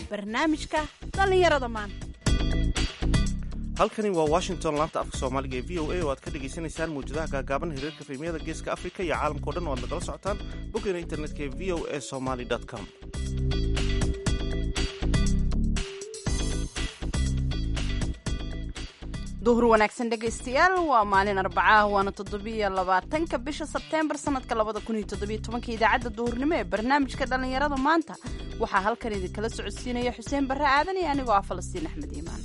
barnaamijka dhallinyarada maanta halkani waa washington laanta afka soomaaliga ee v o a oo aad ka dhagaysanaysaan mawjadaha gaagaaban hiriirka fiimyada geeska afrika iyo caalamkao dhan oo aad nagala socotaan boggeena internetka ee v o a somaly com duhur wanaagsan dhegaystayaal waa maalin arbacaah waana toddobiyo labaatanka bisha sebteembar sanadka labada kun iyo toddobiyo tobanka idaacadda duhurnimo ee barnaamijka dhallinyarada maanta waxaa halkan idinkala socodsiinaya xuseen barre aadan iyo anigoo ah falastiin axmed iimaan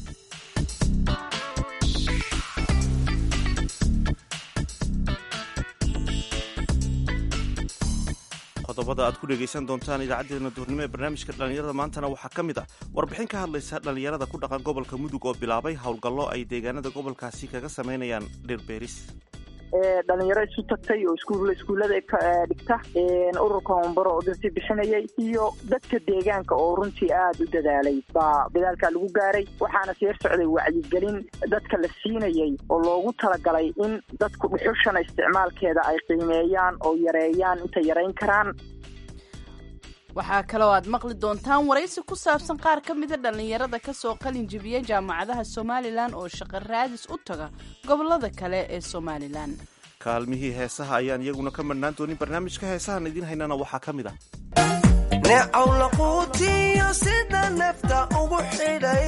qodobada aad ku dhegaysan doontaan idaacadeena duhurnimo ee barnaamijka dhallinyarada maantana waxaa ka mid ah warbixin ka hadlaysa dhallinyarada ku dhaqan gobolka mudug oo bilaabay howlgallo ay deegaanada gobolkaasi kaga samaynayaan dhirbeeris dhalinyaro isu tagtay oo iskuullada dhigta ururka hombaro oo darsi bixinayay iyo dadka deegaanka oo runtii aada u dadaalay baa dadaalkaa lagu gaaray waxaana seer socday wacyigelin dadka la siinayay oo loogu talagalay in dadku dhuxushana isticmaalkeeda ay qiimeeyaan oo yareeyaan intay yarayn karaan waxaa kaloo aad maqli doontaan waraysi ku saabsan qaar ka mida dhallinyarada kasoo qalin jibiya jaamacadaha somalilan oo shaqo raadis u taga gobolada kale ee somalilan kaalmihii heesaha ayaan iyaguna ka madhnaan doonin barnaamijka heesahan idiin haynana waxaa ka mid ah neecaw laquutiyo sida nefta ugu xidhay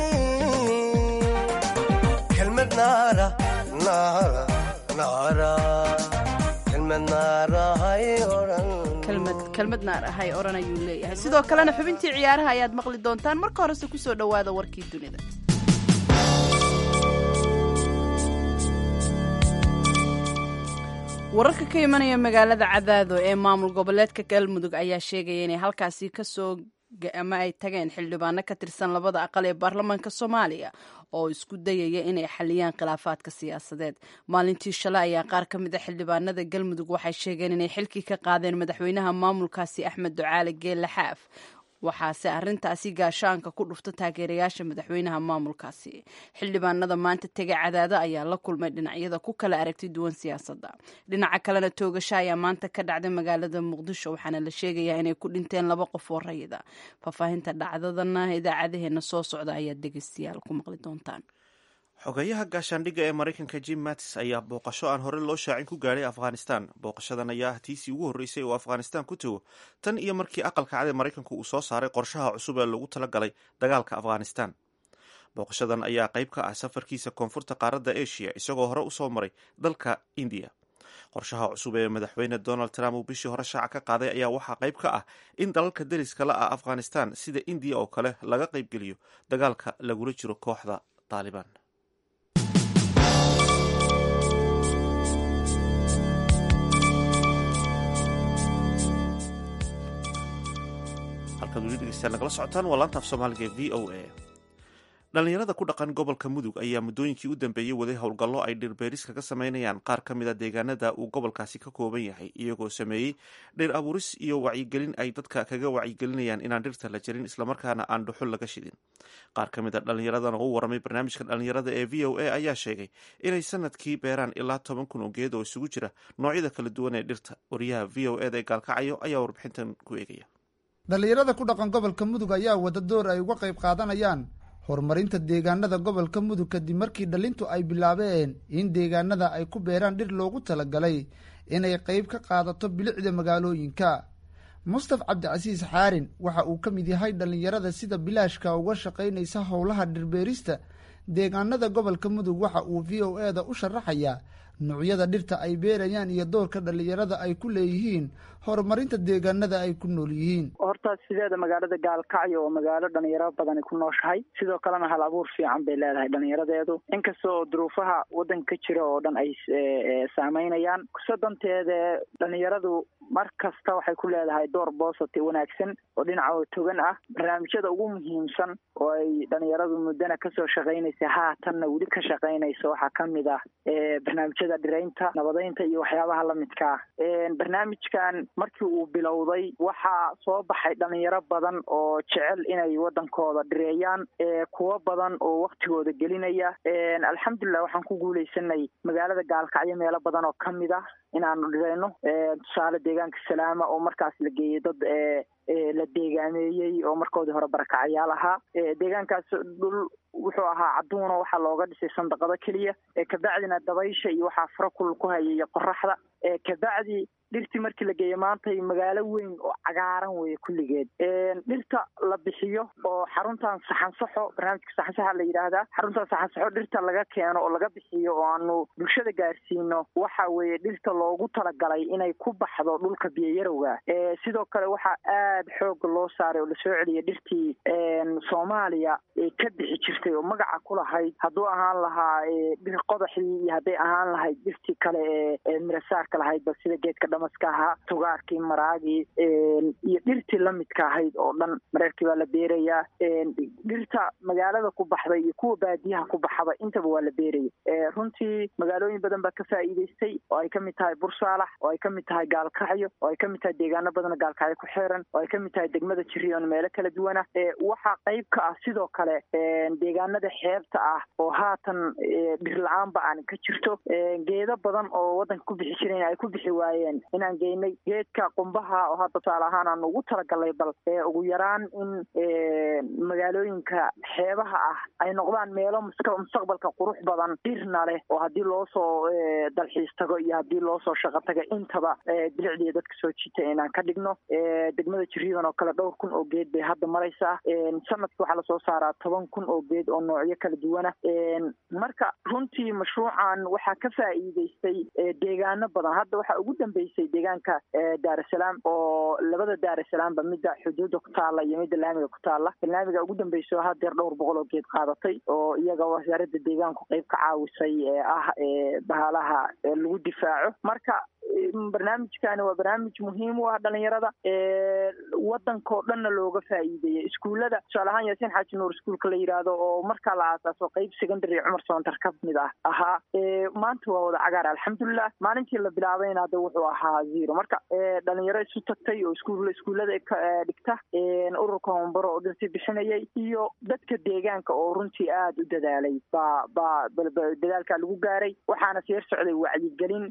kelmad naara naara naara kelmad naarahay odhan kelmad naar ahay odhan ayuu leeyahay sidoo kalena xubintii ciyaaraha ayaad maqli doontaan marka horese kusoo dhowaada warkii dunida wararka ka imanaya magaalada cadaado ee maamul goboleedka galmudug ayaa sheegaya inay halkaasi kasoo ama ay tageen xildhibaano ka tirsan labada aqal ee baarlamaanka soomaaliya oo isku dayaya inay xaliyaan khilaafaadka siyaasadeed maalintii shalay ayaa qaar ka mid a xildhibaanada galmudug waxay sheegeen inay xilkii ka qaadeen madaxweynaha maamulkaasi axmed ducaale geelle xaaf waxaase arrintaasi gaashaanka ku dhufta taageerayaasha madaxweynaha maamulkaasi xildhibaanada maanta tega cadaado ayaa la kulmay dhinacyada ku kala aragti duwan siyaasadda dhinaca kalena toogasho ayaa maanta ka dhacday magaalada muqdisho waxaana la sheegayaa inay ku dhinteen laba qof oo rayida faahfaahinta dhacdadana idaacadaheena soo socda ayaad dhegeystayaal ku maqli doontaan xogeyaha gaashaandhigga ee maraykanka jim mattis ayaa booqasho aan hore loo shaacin ku gaadhay afghanistan booqashadan ayaa ah tiisii ugu horreysay oo afghanistan ku tago tan iyo markii aqalka cad ee maraykanku uu soo saaray qorshaha cusub ee lagu talagalay dagaalka afghanistan booqashadan ayaa qayb ka ah safarkiisa koonfurta qaaradda asia isagoo hore usoo maray dalka indiya qorshaha cusub ee madaxweyne donald trump uu bishii hore shaaca ka qaaday ayaa waxaa qayb ka ah in dalalka deriska la ah afghanistan sida indiya oo kale laga qaybgeliyo dagaalka lagula jiro kooxda taalibaan halkaad weli dhegeystaan nagala socotaan waa laanta af soomaaliga ee v o a dhallinyarada ku dhaqan gobolka mudug ayaa muddooyinkii u dambeeyey waday howlgallo ay dhirbeeris kaga samaynayaan qaar ka mid a deegaanada uu gobolkaasi ka kooban yahay iyagoo sameeyey dhir abuuris iyo wacyigelin ay dadka kaga wacyigelinayaan inaan dhirta la jarin islamarkaana aan dhuxul laga shidin qaar ka mid a dhallinyaradan oo u waramay barnaamijka dhallinyarada ee v o a ayaa sheegay inay sanadkii beeraan ilaa toban kun oo geed oo isugu jira noocyada kala duwan ee dhirta wariyaha v o eda ee gaalkacayo ayaa warbixintan ku eegaya dhallinyarada ku dhaqan gobolka mudug ayaa wada door ay uga qayb qaadanayaan horumarinta deegaanada gobolka mudug kadib markii dhalintu ay bilaabeen in deegaanada ay ku beeraan dhir loogu talagalay inay qayb ka qaadato bilicda magaalooyinka mustaf cabdicasiis xaarin waxa uu ka mid yahay dhallinyarada sida bilaashka uga shaqaynaysa howlaha dhirbeerista deegaanada gobolka mudug waxa uu v o e da u sharaxayaa nuucyada dhirta ay beerayaan iyo doorka dhallinyarada ay ku leeyihiin horumarinta deegaanada ay ku nool yihiin horta sideeda magaalada gaalkacyo oo magaalo dhalinyaro badani ku nooshahay sidoo kalena hal abuur fiican bay leedahay dhalinyaradeedu inkasta oo duruufaha waddanka ka jira oo dhan ay saameynayaan kusadanteeda dhalinyaradu mar kasta waxay ku leedahay door boosati wanaagsan oo dhinaca togan ah barnaamijyada ugu muhiimsan oo ay dhalinyaradu muddana kasoo shaqaynaysa haatanna weli ka shaqaynaysa waxaa ka mid ah barnaamijyada dhiraynta nabadeynta iyo waxyaabaha lamidka ah barnaamijkan markii uu bilowday waxaa soo baxay dhalinyaro badan oo jecel inay wadankooda dhireeyaan kuwo badan oo waktigooda gelinaya alxamdulilah waxaan ku guuleysanay magaalada gaalkacyo meelo badan oo kamid ah inaanu dhireyno tusaale deegaanka salaama oo markaas la geeyey dad la deegaameeyey oo markoodii hore barakacayaal ahaa deegaankaas dhul wuxuu ahaa cadduuna waxaa looga dhisay sandaqado keliya kabacdina dabaysha iyo waxaa fara kulul ku hayay qoraxda kabacdi dhirtii markii la geeyo maantay magaalo weyn oo cagaaran weeye kulligeed dhirta la bixiyo oo xaruntan saxansaxo barnaamijka saxansaxa la yidhaahdaa xaruntan saxansaxo dhirta laga keeno oo laga bixiyo oo aanu bulshada gaarsiino waxa weeye dhirta loogu talagalay inay ku baxdo dhulka biyoyarowga sidoo kale waxaa aad xooga loo saaray oo lasoo celiyay dhirtii soomaaliya ka bixi jirtay oo magaca ku lahayd hadduu ahaan lahaa dhir qodaxdii iyo hadday ahaan lahayd dhirtii kale ee mirasaarka lahaydba sida geedka damaska ahaa tugaarkii maraagii iyo dhirtii lamidka ahayd oo dhan mareerkii baa la beerayaa dhirta magaalada ku baxday iyo kuwa baadiyaha ku baxaba intaba waa la beeraya runtii magaalooyin badan baa ka faa'iidaystay oo ay kamid tahay bursaalax oo ay kamid tahay gaalkacyo oo ay kamid tahay deegaano badan gaalkacyo ku xeeran oo ay kamid tahay degmada jirion meelo kala duwana waxaa qayb ka ah sidoo kale deegaanada xeebta ah oo haatan dhir la-aanba aan ka jirto geedo badan oo wadanka ku bixi jiren ay ku bixi waayeen inaan geynay geedka qumbaha oo hadda tusaale ahaan aan ugu talagalnay bal ugu yaraan in magaalooyinka xeebaha ah ay noqdaan meelo mustaqbalka qurux badan dhirna leh oo haddii loo soo dalxiis tago iyo haddii loo soo shaqo taga intaba bilicdiiya dadka soo jiita inaan ka dhigno degmada jiriidan oo kale dhowr kun oo geed bay hadda maraysaa sanadka waxaa lasoo saaraa toban kun oo geed oo noocyo kala duwana marka runtii mashruucan waxaa ka faa'iidaystay deegaano badan hadda waxaa ugu dambeysay deegaanka daarasalaam oo labada daarasalaamba midda xuduudda ku taalla iyo midda laamiga ku taalla laamiga ugu dambeyso hadeer dhowr boqol oo geed qaadatay oo iyaga wasaaradda deegaanku qayb ka caawisay ee ah bahalaha lagu difaaco marka barnaamijkani waa barnaamij muhiim u ah dhalinyarada wadankao dhanna looga faa'iideeyay iskuullada tusaale ahaan yaasiin xaaji nuur iskuulka la yidhaahdo oo markaa la aasaaso qayb secondary cumar soontar ka mid ah ahaa maanta waa wada cagaar alxamdulilah maalintii la bilaabayna hadda wuxuu ahaa zero marka dhalinyaro isu tagtay oo iskuul iskuullada dhigta ururka hombaro oo dhirti bixinayay iyo dadka deegaanka oo runtii aada u dadaalay baa baa dadaalkaa lagu gaaray waxaana seer socday wacyigelin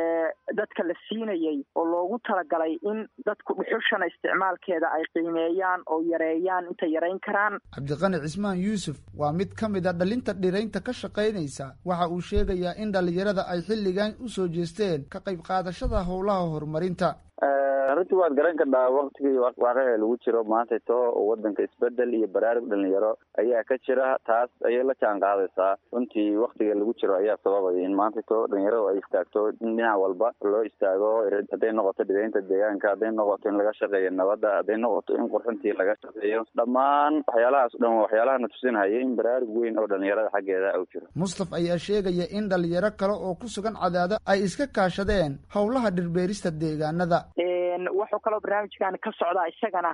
dadka la siinayay oo loogu talagalay in dadku dhuxushana isticmaalkeeda ay qiimeeyaan oo yareeyaan intay yarayn karaan cabdiqani cismaan yuusuf waa mid ka mid a dhalinta dhiraynta ka shaqaynaysa waxa uu sheegayaa in dhalinyarada ay xilligan u soo jeesteen ka qayb qaadashada howlaha horumarinta runtii waad garan kadhaa waktigii waaqicii lagu jiro maantayto wadanka isbedel iyo baraarug dhalinyaro ayaa ka jira taas ayay la jaan qaadaysaa runtii waktiga lagu jiro ayaa sababaya in maantayto dhalinyaradu ay istaagto in dhinac walba loo istaago hadday noqoto dhibeynta deegaanka hadday noqoto in laga shaqeeyo nabadda hadday noqoto in qurxintii laga shaqeeyo dhammaan waxyaalahaas dhan waxyaalaha na tusinhaya in baraarug weyn oo dhalinyarada xaggeeda u jiro mustaf ayaa sheegaya in dhalinyaro kale oo ku sugan cadaado ay iska kaashadeen howlaha dhirbeerista deegaanada wuxuu kaloo barnaamijkan ka socdaa isagana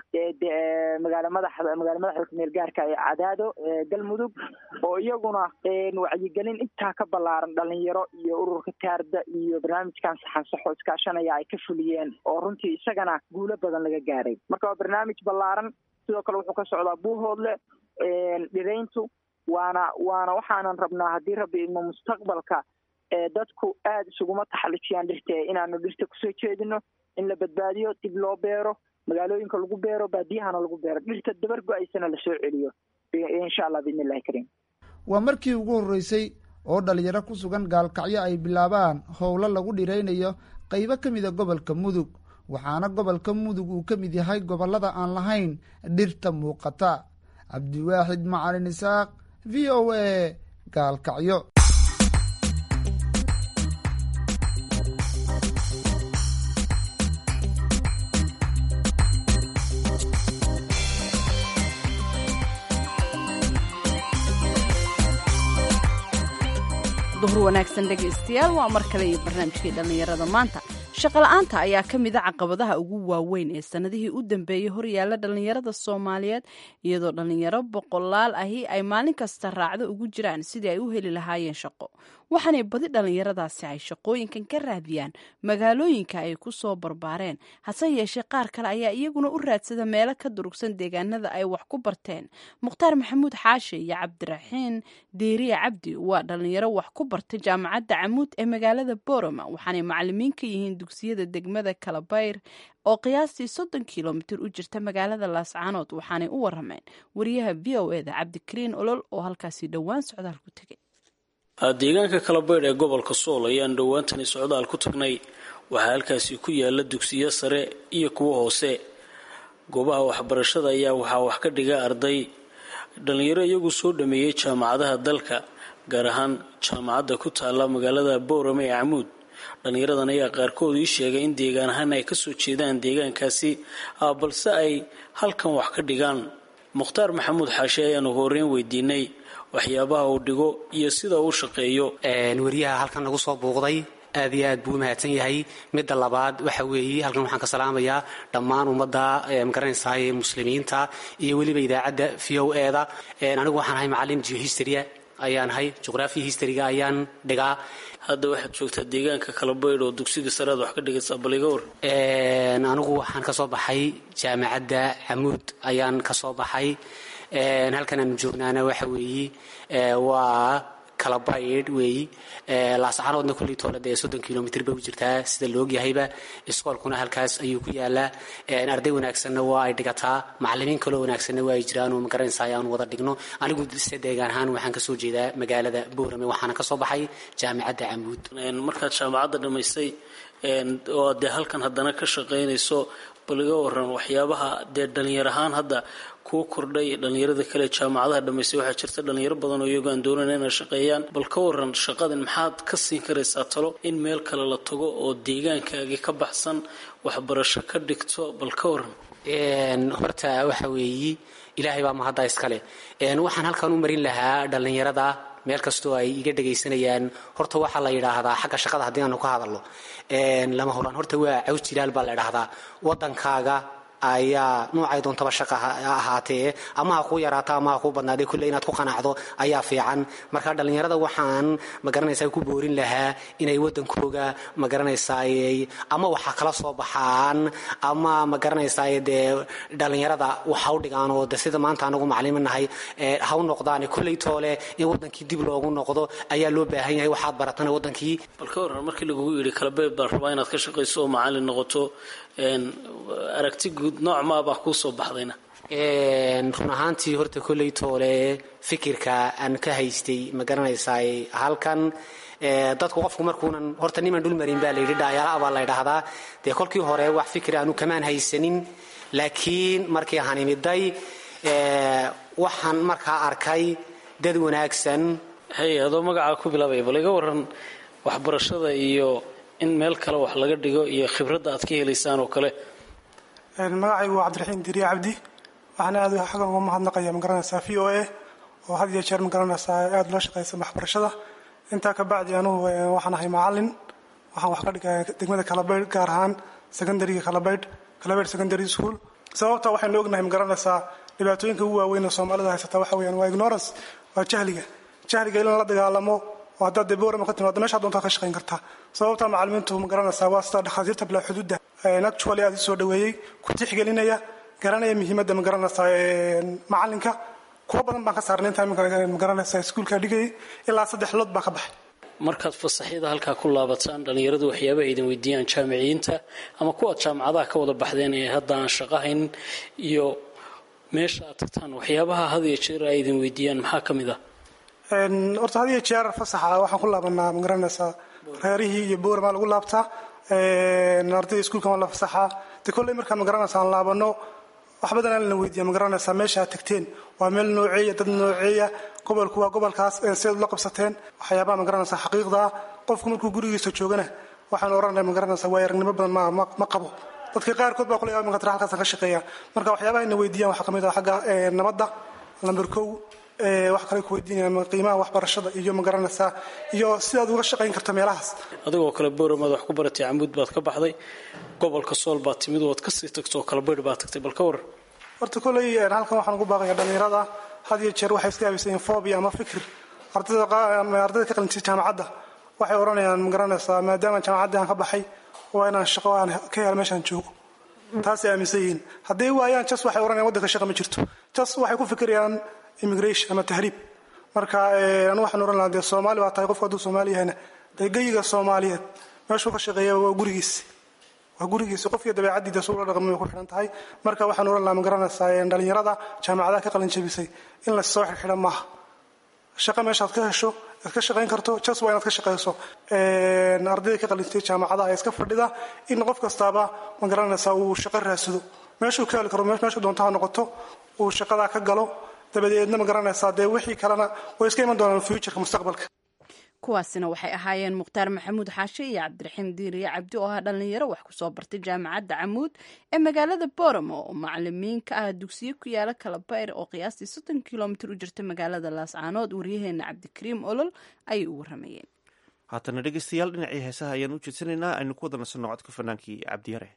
magaala madaxda magaala madaxda kumeel gaarka ee cadaado galmudug oo iyaguna wacyigelin intaa ka ballaaran dhalinyaro iyo ururka taarda iyo barnaamijkan saxansaxo iskaashanaya ay ka fuliyeen oo runtii isagana guulo badan laga gaaray marka waa barnaamij ballaaran sidoo kale wuxuu ka socdaa buuhoodle dhirayntu waana waana waxaanan rabnaa haddii rabbi idmo mustaqbalka dadku aada isuguma taxalujiyaan dhirta inaanu dhirta kusoo jeedino in la badbaadiyo dib loo beero magaalooyinka lagu beero baadiyahana lagu beero dhirta dabar go-aysana lasoo celiyo insha allah biidn illahi kariim waa markii ugu horreysay oo dhalinyaro ku sugan gaalkacyo ay bilaabaan howlo lagu dhiraynayo qaybo ka mida gobolka mudug waxaana gobolka mudug uu ka mid yahay gobollada aan lahayn dhirta muuqata cabdiwaaxid macalin isaaq v o a gaalkacyo duhur wanaagsan dhegaystayaal waa mar kale iyo barnaamijkii dhallinyarada maanta shaqola'aanta ayaa ka mid a caqabadaha ugu waaweyn ee sannadihii u dambeeyey horyaalla dhallinyarada soomaaliyeed iyadoo dhallinyaro boqolaal ahi ay maalin kasta raacdo ugu jiraan sidii ay u heli lahaayeen shaqo waxaanay badi dhallinyaradaasi ay shaqooyinkan ka raadiyaan magaalooyinka ay ku soo barbaareen hase yeeshee qaar kale ayaa iyaguna u raadsada meelo ka durugsan deegaanada ay wax ku barteen mukhtaar maxamuud xaashe iyo cabdiraxiin deeriye cabdi waa dhallinyaro wax ku bartay jaamacadda camuud ee magaalada boroma waxaanay macalimiin ka yihiin dugsiyada degmada kalabayr oo qiyaastii soddon kilomitir u jirta magaalada laascaanood waxaanay u warameen wariyaha v o eda cabdikariin olol oo halkaasi dhowaan socdaal ku tegay deegaanka kalabaydh ee gobolka sool ayaan dhowaantani socdaal ku tagnay waxaa halkaasi ku yaala dugsiyo sare iyo kuwo hoose goobaha waxbarashada ayaa waxaa wax ka dhiga arday dhalinyaro iyagu soo dhameeyey jaamacadaha dalka gaar ahaan jaamacadda ku taalla magaalada boorame ee camuud dhallinyaradan ayaa qaarkood ii sheegay in deegaan ahaan ay kasoo jeedaan deegaankaasi balse ay halkan wax ka dhigaan mukhtaar maxamuud xaashe ayaanu horeyn weydiinay waxyaabaha uu dhigo iyo sida uu shaqeeyo wariyaha halkan nagu soo buuqday aad iyo aad buu u mahadsan yahay midda labaad waxa weeye halkan waxaan ka salaamayaa dhammaan ummadda magaranaysaay muslimiinta iyo weliba idaacadda v o eda anigu waxaan ahay macalin geohistoria ayaan ahay juqraafiya historyga ayaan dhigaa hadda waxaad joogtaa deegaanka kalabaydh oo dugsiga saread wax ka dhigaysaa baliga war anigu waxaan ka soo baxay jaamacadda camuud ayaan ka soo baxay halkan aanu joognaana waxa weeye waa kalabaydh weeyi laascaanoodna kulley toole dee soddon kilomitr bay u jirtaa sida laogyahayba iskoolkuna halkaas ayuu ku yaalaa arday wanaagsanna waa ay dhigataa macalimiin kaloo wanaagsanna waa ay jiraan oo magaranaysa ayaanu wada dhigno anigu se deegaan ahaan waxaan kasoo jeedaa magaalada boorame waxaana kasoo baxay jaamicadda camuud markaad jaamacadda dhammaystay oo dee halkan haddana ka shaqaynayso bal iga waran waxyaabaha dee dhalinyar ahaan hadda kuu kordhay dhalinyarada kale jaamacadaha dhamaystay waxaa jirta dhalinyaro badan oo iyago aan doonayn inay shaqeeyaan bal ka waran shaqadan maxaad ka siin karaysaa talo in meel kale la tago oo deegaankaagii ka baxsan waxbarasho ka dhigto bal ka waran horta waxa weeyi ilaahay baa mahadda iskale waxaan halkan u marin lahaa dhalinyarada meel kastoo ay iga dhagaysanayaan horta waxaa la yidhaahdaa xagga shaqada haddii aanu ka hadalno lama horaan horta waa caws jilaal baa la idhaahdaa wadankaaga ayaa noocay doontaba shaqa ha ahaatee ama ha kuu yaraato ama ha kuu badnaadee kulle inaad ku qanacdo ayaa fiican marka dhallinyarada waxaan magaranaysaa ku boorin lahaa inay wadankooga magaranaysaay ama waxa kala soo baxaan ama magaranaysaay dee dhallinyarada waxa u dhigaan oo de sida maanta anagu macalimi nahay ha u noqdaan kulley toole in wadankii dib loogu noqdo ayaa loo baahan yahay waxaad baratana wadankii bal ka waran markii lagugu yidhi kalabeeb baan rabaa inaad ka shaqayso oo macalin noqoto aragti guud nooc maabaa kuu soo baxdayna run ahaantii horta kolley toole fikirka aan ka haystay ma garanaysaay halkan dadku qofku markuunan horta niman dhulmarin baa layidhi dhaayaala baa la ydhaahdaa dee kolkii hore wax fikir aanu kamaan haysanin laakiin markii aan imiday waxaan markaa arkay dad wanaagsan hay adoo magacaa ku bilaabaya bal iga waran waxbarashada iyo in meel kale wax laga dhigo iyo khibradda aad ka helaysaan oo kale magacaygu waa cabdiraxiim diriye cabdi waxaana aad xaggan uga mahadnaqaya magaranaysaa v o a oo had iyo jeer magaranaysaa aada loo shaqaysa waxbarashada intaa ka bacdi anugu waxaan ahay macalin waxaan wax ka dhigaya degmada kalabaydh gaar ahaan secondariga kalabaydh kalabaydh secondary school sababta waxaynu ognahay magaranaysaa dhibaatooyinka ugu waaweyn ee soomaalida haysata waxa weeyaan waa ignorance waa jahliga jahliga in la dagaalamo oo haddaad dee boorama ka timaado meeshaa doontaa ka shaqayn kartaa sababta macalimiintu ma garanaysaa waa sida dhakhaatiirta bilaa xuduudda actually aad isoo dhaweeyey ku tixgelinaya garanaya muhiimadda ma garanaysaa macalinka kuwa badan baan ka saarnay intaa ma garanaysaa iskuulka dhigayay ilaa saddex lood baa ka baxay markaad fasaxyada halkaa ku laabataan dhallinyaradu waxyaabaha idin weydiiyaan jaamiciyiinta ama kuwaad jaamacadaha ka wada baxdeen ee hadda aan shaqahayn iyo meesha aad tagtaan waxyaabaha had iyo jeer ay idin weydiiyaan maxaa ka mid ah horta had iyo jeer fasaxa waxaan ku laabanaa ma garanaysaa reerihii iyo boormaa lagu laabtaa ardayda iskuulka waa la fasaxaa de kolley markaa ma garanaysaa aan laabano wax badan aan la weydiiya ma garanaysaa meesha aad tagteen waa meel nooceeya dad nooceeya gobolku waa gobolkaas sidaad ula qabsateen waxyaabaha ma garanaysaa xaqiiqda ah qofku markuu gurigiisa joogana waxaan oranaya ma garanaysaa waa aragnimo badan ma ma qabo dadka qaarkood baa kule maqatra halkaasaan ka shaqeeya marka waxyaabaha ina weydiiyaan waxaa kamid ah xagga nabadda lamber kow wax kale ku weydiinaya qiimaha waxbarashada iyo ma garanaysaa iyo sidaad uga shaqayn karta meelahaas adigoo kale booramaad wax ku baratay camuud baad ka baxday gobolka sool baad timid waad kasii tagtoo kale baydh baad tagtay bal ka waran horta kolley halkan waxaan ugu baaqaya dhallinyarada had iyo jeer waxay iska aaminsan fobia ama fikir ardayda ka qalintay jaamacadda waxay odhanayaan ma garanaysaa maadaama jaamacaddii aan ka baxay waa inaan shaqo aan ka helo meeshaan joogo taasay aaminsan yihiin hadday waayaan jas waxay odhanayaan waddanka shaqa ma jirto jas waxay ku fikirayaan immigration ama tahriib marka anu waxaan ohan lahaa dee soomaali waa tahay qofku hadduu soomaali yahayna dee geyiga soomaaliyeed meeshuu ka shaqeeya waa gurigiis waa gurigiisa qofkii dabeecaddiida suu la dhaqmay ku xidhan tahay marka waxaan oran lahaa ma garanaysaa dhalinyarada jaamacadaha ka qalin jabisay in la soo xidhxidha maaha shaqo meeshaad ka hesho aad ka shaqayn karto jas waa inaad ka shaqayso ardayda ka qalintay jaamacadaha ee iska fadhida in qof kastaaba ma garanaysaa uu shaqo raadsado meeshuu ka heli karo meeshuu doonto ha noqoto uu shaqadaa ka galo dabadeedna ma garanaysaa dee wixii kalena way iska iman doonaan futureka mustaqbalka kuwaasina waxay ahaayeen mukhtaar maxamuud xaashe iyo cabdiraxiim diiriye cabdi oo ah dhallinyaro wax kusoo bartay jaamacadda camuud ee magaalada boramo oo macalimiin ka ah dugsiyo ku yaala kalabayr oo qiyaastii soddon kilomitir u jirta magaalada laascaanood waryaheena cabdikariim olol ayay u waramayeen haatana dhegeystayaal dhinacii heesaha ayaan u jeedsanaynaa aynu ku wada nasanno codka fanaankii cabdiyare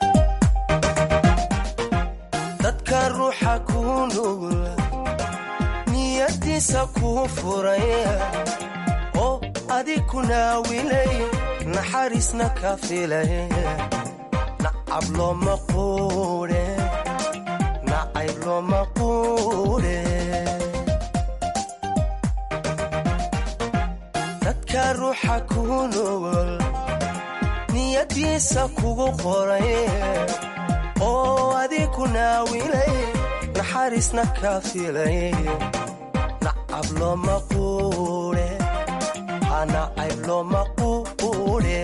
dadka ruuxa kuu nugul niyadiisa kuu furay oo adig ku naawilay naxariisna ka filay nacab looma quudhe nacayb looma quudhe dadka ruuxa kuu nugul niyadiisa kugu qoray oo adig ku naawilay naxariisna ka filay nacab looma quudhe nacayb looma quudhe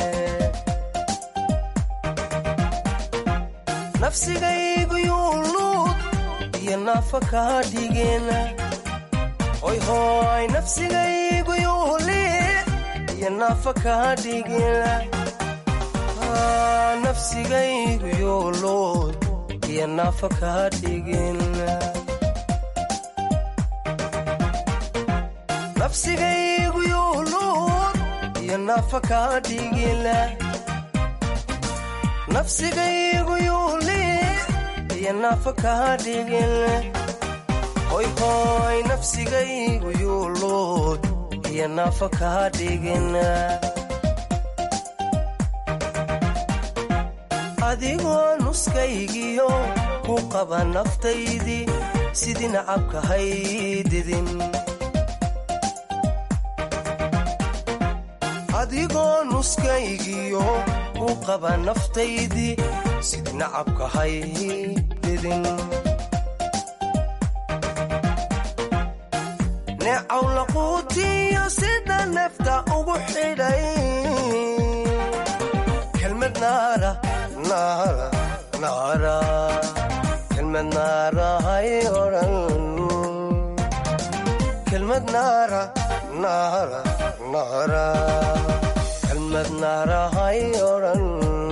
nafsigaygu yuu luud iyo naafa kaa dhigeen hoyhooy nafsigaygu yuu liic iyo naafa kaa dhigeen nafsigaygu yuu luud iyo naafa kaa dhigeen nafsigaygu yuu luud iyo naafa kaa dhigila nafsigaygu yuu liic iyo naafa kaa dhigila hoyhooy nafsigaygu yuu luud iyo naafa kaa dhigina adigoo nuskaygiyo ku qaba naftaydii sidii nacabka haydidin adigoo nuskaygiyo u qaba naftaydii sidii nacabka haydidin neecaw laquutiyo sida neefta ugu xidhay kelmad naara naara naara kelmad naara hay odhan kelmad naara naara naara kelmad naara hay odhan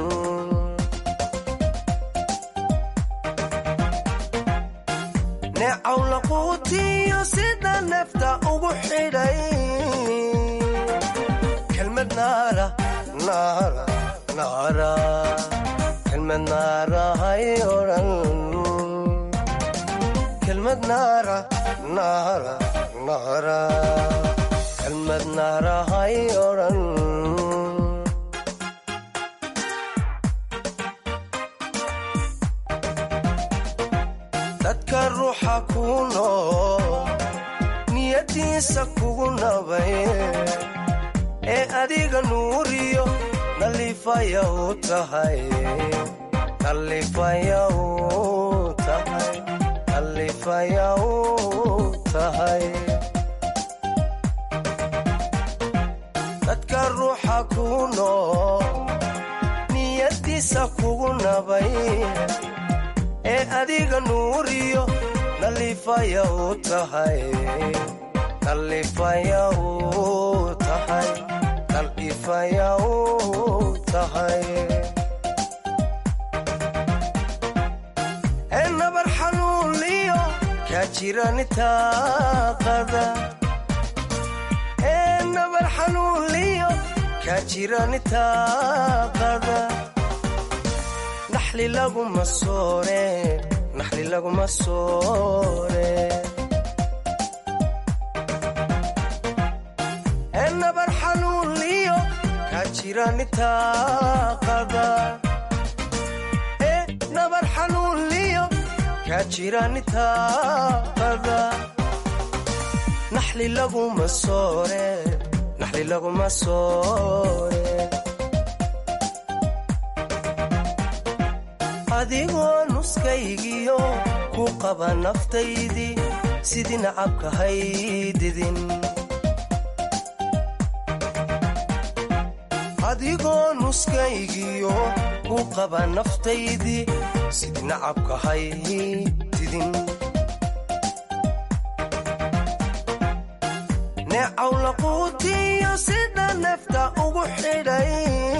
neecaw laquutiyo sida neefta ugu xidhay kelmad naara naara naara kelmad naara hay odhan kelmad naara naara naara kelmad naara hay odhan dadka ruuxa kuu nool niyadiisa kugu nabay ee adiga nuuriyo nalifaya u tahay nalifaya u tahay nalifaya u tahay dadka ruuxa kuu nool niyadiisa kugu nabay ee adiga nuuriyo nalifaya u tahay nalifaya u tahay nalifaya u tahay ee nabar xanuunliyo kaa jiranitaaqada ee nabar xanuunliyo kaa jiranitaaqada naxli laguma soore naxli laguma soore ee nabar xanuunliyo kaa jiranitaaqada ee nabar xanuunliyo kaa jiranitaaqada naxli laguma soore naxli laguma soore adigoo nuskaygiyo ku qaba naftaydii sidii nacabka haydidin adigoo nuskaygiyo ku qaba naftaydii sidii nacabka haydidin neecaw laquutiyo sida nafta ugu xidhay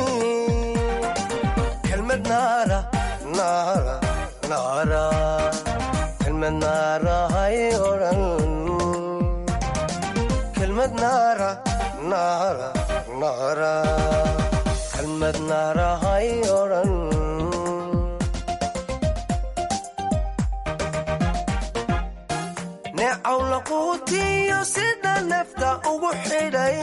kelmad naara naara naara kelmad naara hay odhan kelmad naara naara naara kelmad naara hay odhan neecaw laquutiyo sida nafta ugu xidhay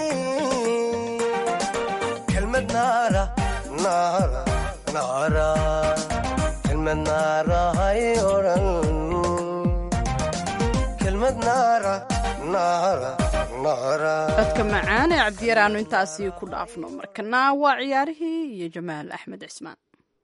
kelmad naara naara naara kelmad naara hay odhan kelmad naara naara naara codka macaan ee cabdiyar aanu intaasi ku dhaafno markana waa ciyaarihii iyo jamaal axmed cismaan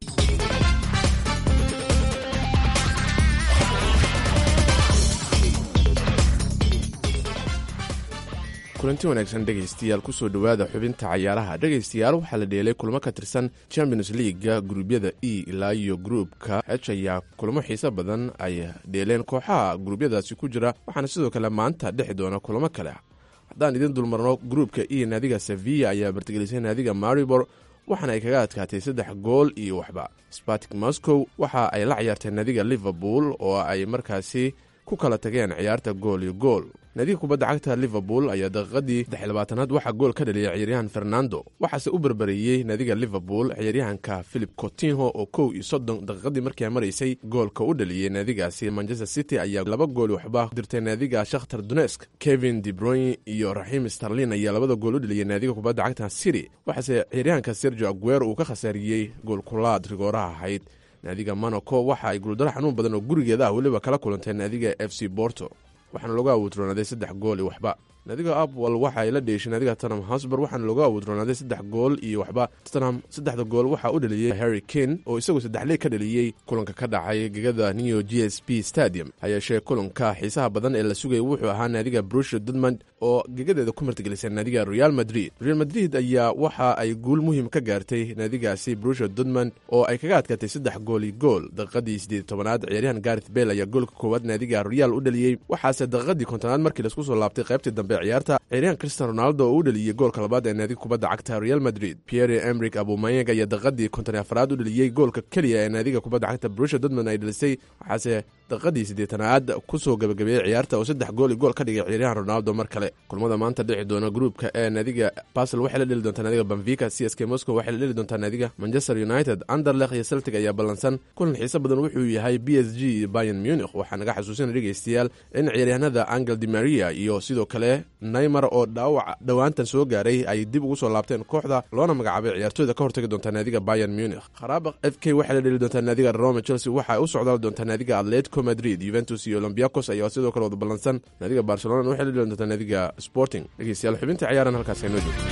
kulanti wanaagsan dhegaystayaal kusoo dhowaada xubinta cayaaraha dhegaystayaal waxaa la dheelay kulamo ka tirsan champions leaga gruubyada e ilaa iyo gruupka h ayaa kulamo xiise badan ay dheeleen kooxaha gruubyadaasi ku jira waxaana sidoo kale maanta dhexi doona kulamo kale haddaan idin dulmarno gruupka e naadiga sevilla ayaa martigelisay naadiga maribor waxaana ay kaga adkaatay saddex gool iyo waxba spartik moscow waxa ay la ciyaartay naadiga liverpool oo ay markaasi ku kala tageen ciyaarta gool iyo gool naadiga kubadda cagta liverpool ayaa daqiiqadii saddexlabaatanaad waxaa gool ka dhaliyay ciyaaryahan fernando waxaase u berbereeyey naadiga liverpool ciyaaryahanka philip cotinho oo kow iyo soddon daqiiqadii markii ay maraysay goolka u dhaliyey naadigaasi manchester city ayaa laba gool waxba dirtay naadiga shakhtar dunesk kevin debroyn iyo raxiim starlin ayaa labada gool u dhaliyey naadiga kubadda cagta city waxaase ciyaaryahanka sergio aguero uu ka khasaariyey goolkulaad rigooraha ahayd naadiga monaco waxa ay guuldaro xanuun badan oo gurigeeda ah weliba kala kulantay naadiga f c borto waxaana lagu awoodroonaaday saddex gool iyo waxba naadiga apwal waxa ay la dheeshay naadiga tottenham hosber waxaana lagu awoodroonaaday saddex gool iyo waxba tottenham saddexda gool waxaa u dhaliyey harry kane oo isagu saddexley ka dhaliyey kulanka ka dhacay gegada new g s b stadium hayeeshee kulanka xiisaha badan ee la sugayay wuxuu ahaa naadiga brusha dudmond oo gegadeeda ku martigelisay naadiga real madrid real madrid ayaa waxa ay guul muhiim ka gaartay naadigaasi brusha dudmond oo ay kaga adkaatay saddex gool iyo gool daqiiqadii siddeed tobanaad ciyaaryahan gareth bell ayaa goolka koowaad naadiga real u dhaliyey waxaase daqiiqadii kontonaad markii laisku soo laabtay qaybtii dambe ciyaarta ciyaaryahan cristian ronaldo oo u dhaliyey goolka labaad ee naadiga kubadda cagta real madrid pierre emrik abumayeg ayaa daqiiqadii konton afaraad u dhaliyey goolka keliya ee naadiga kubadda cagta brusha dudmond ay dhalisay waxaase daqiiqadii siddeetanaad kusoo gabagabeeyey ciyaarta oo saddex gool iyo gool ka dhigay ciyaaryahan ronaldo mar kale kulmada maanta dhici doona gruupka ee naadiga basel waxay la dheli doontaa naadiga benfica c s k moscow waxay la dheli doontaa naadiga manchester united anderlekh iyo celtic ayaa ballansan kulan xiise badan wuxuu yahay b s g iyo bayan munich waxaa naga xasuusina dhegaystayaal in ciyaaryahanada angel di maria iyo sidoo kale naymar oo dhaawac dhowaantan soo gaaray ay dib ugu soo laabteen kooxda loona magacaabay ciyaartooyda ka hortagi doontaa naadiga bayan munich kharaabaq f k waxay la dheli doontaa naadiga roma chelsea waxa ay u socdaal doontaa naadiga atletico madrid yuventus iyo olombiakos ayaa sidoo kale wada ballansan naadiga barcelona waxay la dheli doontaa naadiga sporting dhegeystayaal xubinta ciyaaran halkaas aynoo joogto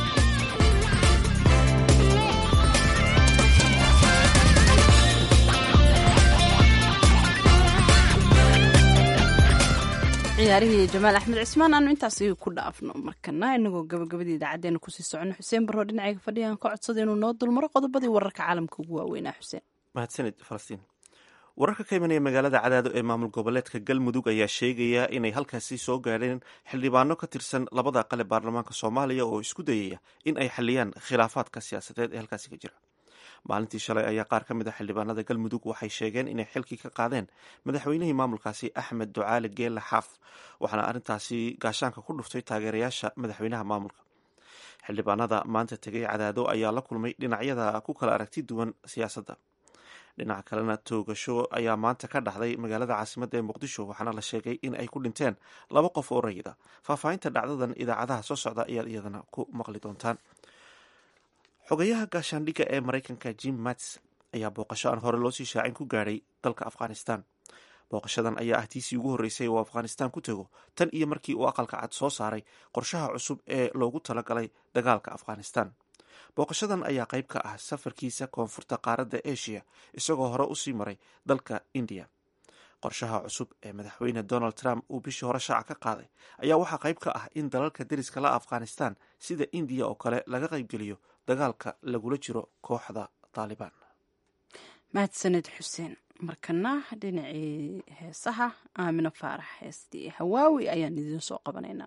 ciyaarihii jamaal axmed cismaan aanu intaasi ku dhaafno markana inagoo gabagabadii idaacadeena kusii socono xuseen baroo dhinacayga fadhiyan ka codsada inuu noo dulmaro qodobadii wararka caalamka ugu waaweynaa xuseen mahadsanid falastiin wararka ka imanaya magaalada cadaado ee maamul goboleedka galmudug ayaa sheegaya inay halkaasi soo gaadheen xildhibaano ka tirsan labada aqale baarlamaanka soomaaliya oo isku dayaya in ay xaliyaan khilaafaadka siyaasadeed ee halkaasi ka jira maalintii shalay ayaa qaar ka mid a xildhibaanada galmudug waxay sheegeen inay xilkii ka qaadeen madaxweynihii maamulkaasi axmed ducaale geelle xaaf waxaana arrintaasi gaashaanka ku dhuftay taageerayaasha madaxweynaha maamulka xildhibaanada maanta tegay cadaado ayaa la kulmay dhinacyada ku kala aragti duwan siyaasadda dhinaca kalena toogasho ayaa maanta ka dhacday magaalada caasimadda ee muqdisho waxaana la sheegay in ay ku dhinteen laba qof oo rayida faahfaahinta dhacdadan idaacadaha soo socda ayaad iyadana ku maqli doontaan xogayaha gaashaandhigga ee maraykanka jim mats ayaa booqasho aan hore loosii shaacin ku gaadhay dalka afghanistan booqashadan ayaa ah tiisii ugu horreysay oo afghanistan ku tego tan iyo markii uu aqalka cad soo saaray qorshaha cusub ee loogu talagalay dagaalka afghanistan booqashadan ayaa qayb ka ah safarkiisa koonfurta qaaradda asia isagoo hore usii maray dalka indiya qorshaha cusub ee madaxweyne donald trump uu bishii hore shaaca ka qaaday ayaa waxaa qayb ka ah in dalalka deriska la afghanistan sida indiya oo kale laga qaybgeliyo dagaalka lagula jiro kooxda taalibaan mahadsaned xuseen markana dhinacii heesaha aamino faarax heestii hawaawi ayaan idiin soo qabanaynaa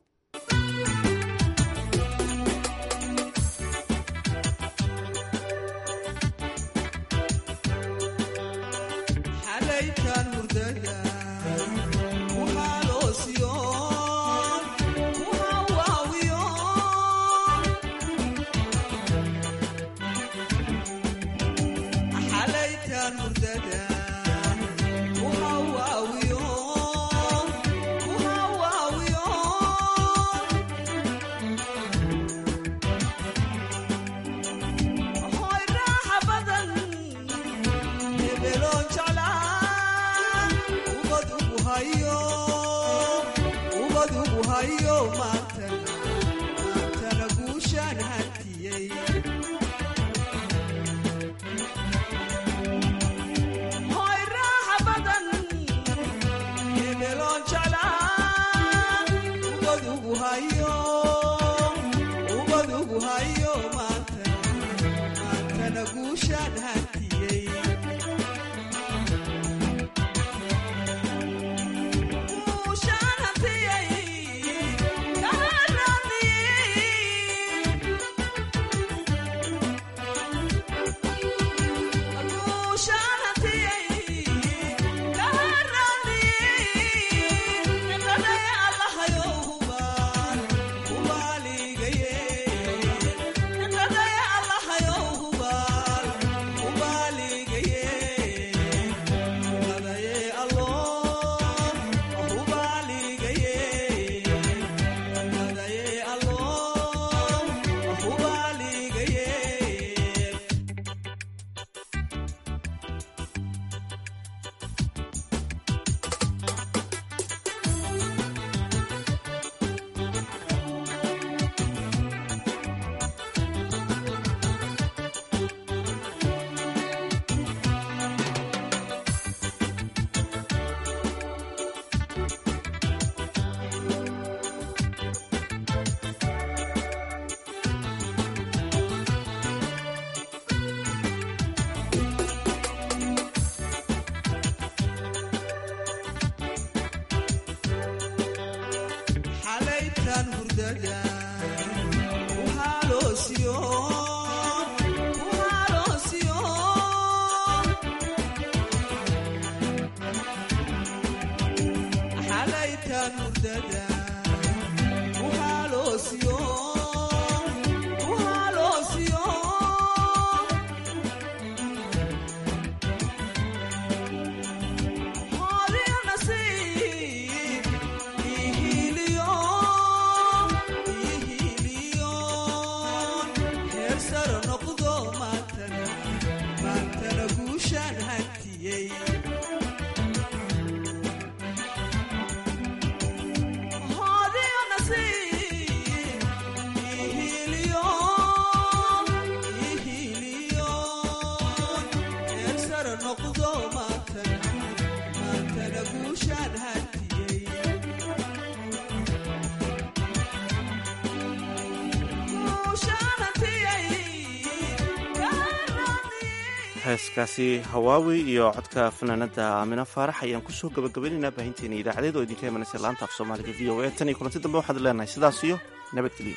heeskaasi hawaawi iyo codka fanaanada aamino faarax ayaan kusoo gabagabaynaynaa baahinteena idaacadeed oo idinka imanaysa laanta af soomaaliga v o a tan iyo kulanti dambe waxaad leenahay sidaas iyo nabadgelyo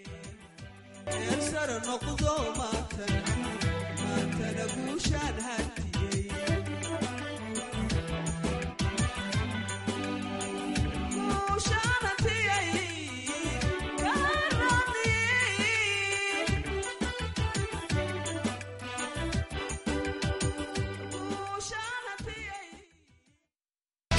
noqdo maatan maantana guushaan had